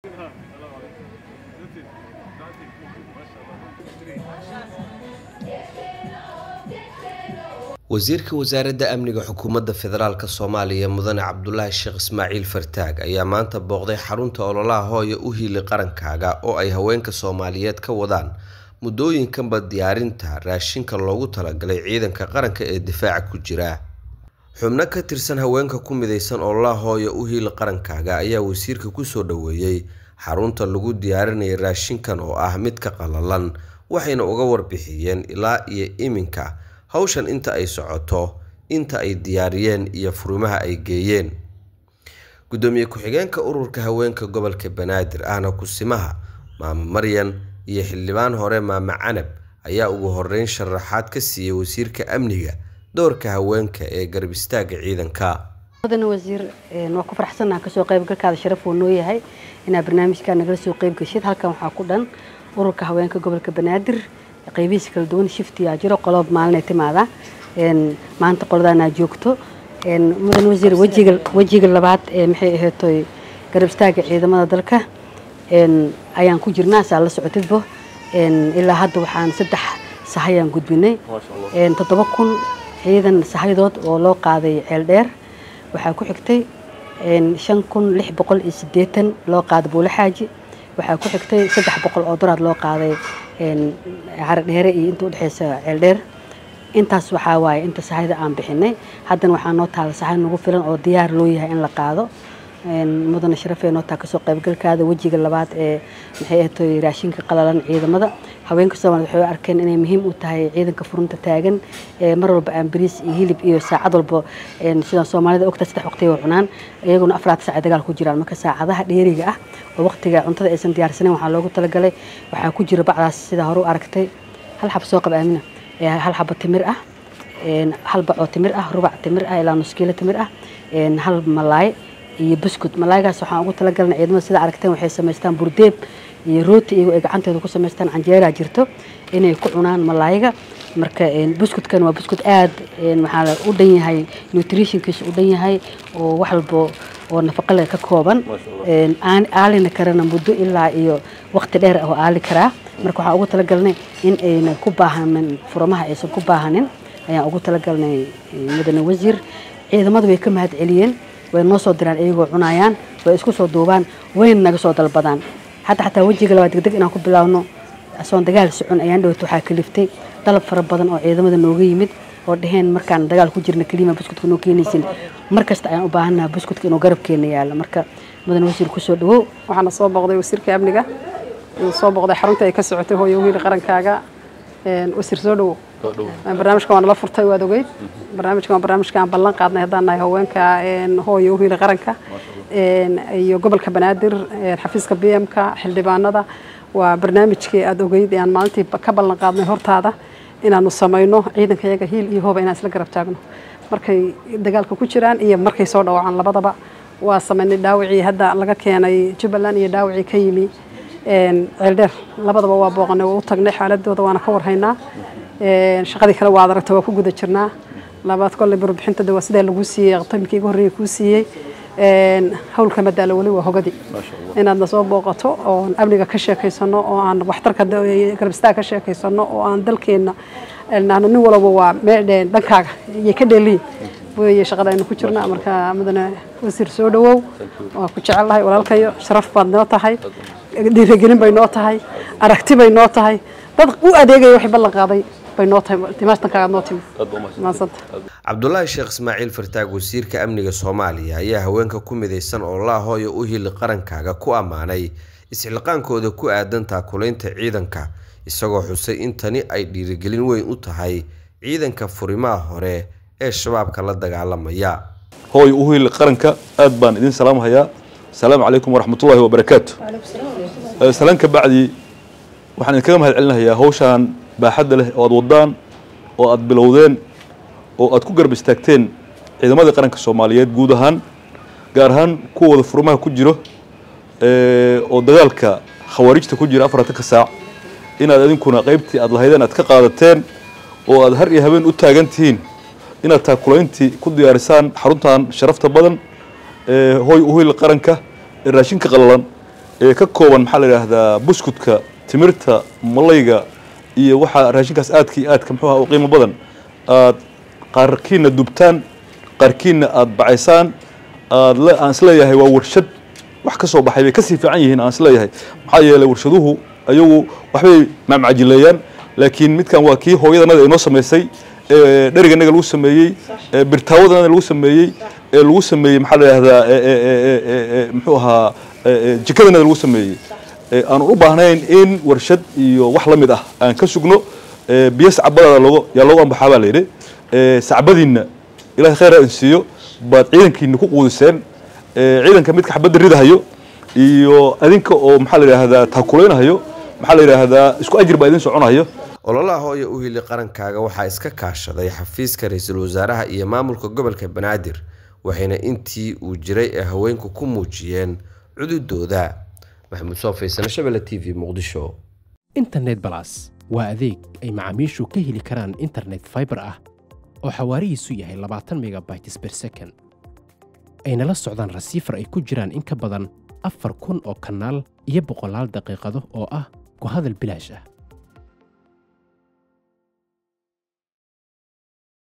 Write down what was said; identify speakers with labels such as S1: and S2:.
S1: wasiirka wasaaradda amniga xukuumadda federaalk soomaaliya mudane cabdulaahi sheekh ismaaciil fartaag ayaa maanta booqday xarunta ololaha hooya u hiili qarankaaga oo ay haweenka soomaaliyeed ka wadaan muddooyinkanba diyaarinta raashinka loogu talagalay ciidanka qaranka ee difaaca ku jira xubno ka tirsan haweenka ku midaysan ololaha hooya u hiili qarankaaga ayaa wasiirka kusoo dhoweeyey xarunta lagu diyaarinaya raashinkan oo ah midka qalalan waxayna uga warbixiyeen ilaa iyo iminka hawshan inta ay socoto inta ay diyaariyeen iyo furimaha ay geeyeen gudoomiye ku-xigeenka ururka haweenka gobolka banaadir ahna kusimaha maamo maryan iyo xildhibaan hore maamo canab ayaa ugu horeyn sharaxaad ka siiyey wasiirka amniga doorka haweenka ee garab istaaga ciidanka
S2: mudane wasiir waa ku faraxsannaha kasoo qaybgalkaada sharaf uu noo yahay inaad barnaamijkaa nagala soo qayb geshid halkan waxaa ku dhan ururka haweenka gobolka banaadir qaybihiisa kala duwan shiftiyaa jiro qolob maalinay timaada maanta qoladaanaa joogto mudan wasiir wejiga wejiga labaad ee maxay aheetoy garab istaaga ciidamada dalka ayaan ku jirnaa saa la socotidbo ilaa hadda waxaan saddex sahayaan gudbinay toddoba kun ciidan sahayadood oo loo qaaday ceel dheer waxaa ku xigtay shan kun lix boqol iyo siddeetan loo qaaday buule xaaji waxaa ku xigtay saddex boqol oo doraad loo qaaday caro dheere iyo inta udhexeysa ceel dheer intaas waxaa waaye inta sahayda aan bixinay haddana waxaa noo taala sahay nagu filan oo diyaar loo yahay in la qaado mudane sharafee noo taa kasoo qaybgalkaada wejiga labaad ee maxay ahatoy raashinka qalalan ciidamada haweenka soomaaliyed waxay u arkeen inay muhiim u tahay ciidanka furunta taagan mar walba aan bariis iyo hilib iyo saacad walba sida soomaalida ogta saddex waqtiga cunaan iyaguna afraad saac dagaal ku jiraan marka saacadaha dheeriga ah oo waqtiga cuntada aysan diyaarsaneyn waxaa loogu talagalay waxaa ku jira bacdaas sida hore u aragtay hal xab soo qab aamina hal xaba timir ah hal bacoo timir ah rubac timir ah ilaa nus kiilo timir ah hal malaay iyo buskud malaaygaas waxaan ugu talagalna ciidamada sida aragteen waxay samaystaan burdeeb iyo rooti iyagoo ay gacanteeda ku samaystaan canjeeraa jirto inay ku cunaan malaayga marka buskudkan waa buskud aad maxaa u dhan yahay nutritionkiisa u dhan yahay oo wax walbo oo nafaqa leh ka kooban aalina karana muddo ilaa iyo waqti dheer oo aali karaa marka waxaan ugu talagalnay in ayna ku baahanin furamaha aysan ku baahanin ayaan ugu talagalnay mudane wasiir ciidamadu way ka mahad celiyeen way noo soo diraan iyagoo cunayaan way isku soo duubaan wayna naga soo dalbadaan hadda xataa wejiga labaad degdeg inaan ku bilaawno asoon dagaal socon ayaan dhawata waxaa kaliftay dalab fara badan oo ciidamada nooga yimid oo dhaheen markaan dagaal ku jirna kelima buskudka noo keenaysin mar kasta ayaan u baahannaha buskudka inuu garabkeena yaalo marka mudan wasiir kusoo dhawow
S3: waxaana soo booqday wasiirka amniga uu soo booqday xarunta ay ka socotay hooyo wiil qarankaaga wasiir soo dhawow barnaamijka waa nala furtay waad ogeyd barnaamijka waa barnaamijka aan ballan qaadnay haddaan nahay haweenka hooyo wiil qaranka iyo gobolka banaadir xafiiska b m-ka xildhibaanada waa barnaamijkii aada ogeyd ee aan maalintii ka ballan qaadnay hortaada inaanu samayno ciidanka iyaga hiil iyo hooba inaan isla garab taagno markay dagaalka ku jiraan iyo markay soo dhawacaan labadaba waa samaynay dhaawacii hadda laga keenay jubbaland iyo dhaawacii ka yimi ceeldheer labadaba waa booqanay waa u tagnay xaaladooda waana ka warhaynaa shaqadii kale waad aragta waa ku guda jirnaa labaad kolley barbixinta de waa sidaa lagu siiyey qtamkii iga horreeyay kuu siiyey hawlka madaalo weli waa hogadii inaadna soo booqato oo amniga ka sheekaysano oo aan waxtarka garabistaa ka sheekaysano oo aan dalkeenna nin walaba waa dhankaaga iyo ka dheeliyin weeye shaqada aynu ku jirna marka mudane wasiir soo dhawow waa ku jecellahay walaalkayo sharaf baad noo tahay dhiirigelin bay noo tahay aragti bay noo tahay dad u adeegaya waxay ballan qaaday bay noo tahay dimaastankaaga noo timi maadsanta
S1: cabdulaahi sheekh ismaaciil fartaag wasiirka amniga soomaaliya ayaa haweenka ku midaysan oo laa hooya u hili qarankaaga ku ammaanay isxilqaankooda ku aadan taakulaynta ciidanka isagoo xusay in tani ay dhiirigelin weyn u tahay ciidanka furimaha hore ee shabaabka la dagaalamaya
S4: hooy u hili qaranka aad baan idin salaamhayaa asalaamu calaykum waraxmatullaahi wabarakaatu salaan ka bacdi waxaan idinkaga mahad celinayaa hawshaan baaxadda leh oo aad wadaan oo aad bilowdeen oo aad ku garab istaagteen ciidamadii qaranka soomaaliyeed guud ahaan gaar ahaan kuwooda furmaha ku jiro oo dagaalka khawaarijta ku jira afartanka saac inaad idinkuna qaybtii aad lahaydeen aad ka qaadateen oo aad har iyo habeen u taagan tihiin inaad taakulayntii ku diyaarisaan xaruntan sharafta badan hooy uhil qaranka ee raashinka qalalan ee ka kooban maxaa la yidhaahdaa buskudka timirta malayga iyo waxaa raashinkaas aadka iyo aadka muxuu aha u qiimo badan aad qaarkiina dubtaan qaarkiina aad bacaysaan aad le- aan isleeyahay waa warshad wax ka soo baxay bay kasii fiican yihiin aan isleeyahay maxaa yeelay warshaduhu ayagu waxbay macmacajileeyaan laakiin midkan waa kii hooyadanada inoo samaysay ee dheriganaga lagu sameeyey ee birtaawadanada lagu sameeyey ee lagu sameeyey maxaa la yidhahdaa ee- ee- ee- ee- ee- muxuu ahaa ee- ee jikadanada lagu sameeyey ee aan u baahnayn in warshad iyo wax la mid ah aan ka sugno ee biyo sacbadaada logo yaa loogu ambaxaa baa la yidhi ee sacbadiinna ilaahay khayr ha insiiyo baad ciidankiina ku quudiseen ee ciidanka midka xabadda ridahayo iyo adinka oo maxaa la yidhaahdaa taakulaynahayo maxaa la yidhaahdaa isku ajir baa idin soconayo
S1: ololaha hooya u hili qarankaaga waxaa iska kaashaday xafiiska ra-iisul wasaaraha iyo maamulka gobolka banaadir waxayna intii uu jiray ee haweenku ku muujiyeen cududooda maxamuud soo faysano shabelle t v muqdisho
S5: internet balas waa adeeg ay macaamiishu ka heli karaan internet fiber ah oo xawaarihiisu yahay labaatan megabytes per second ayna la socdaan rasiifar ay ku jiraan in ka badan afar kun oo kanaal iyo boqolaal daqiiqado oo ah ku hadal bilaash ah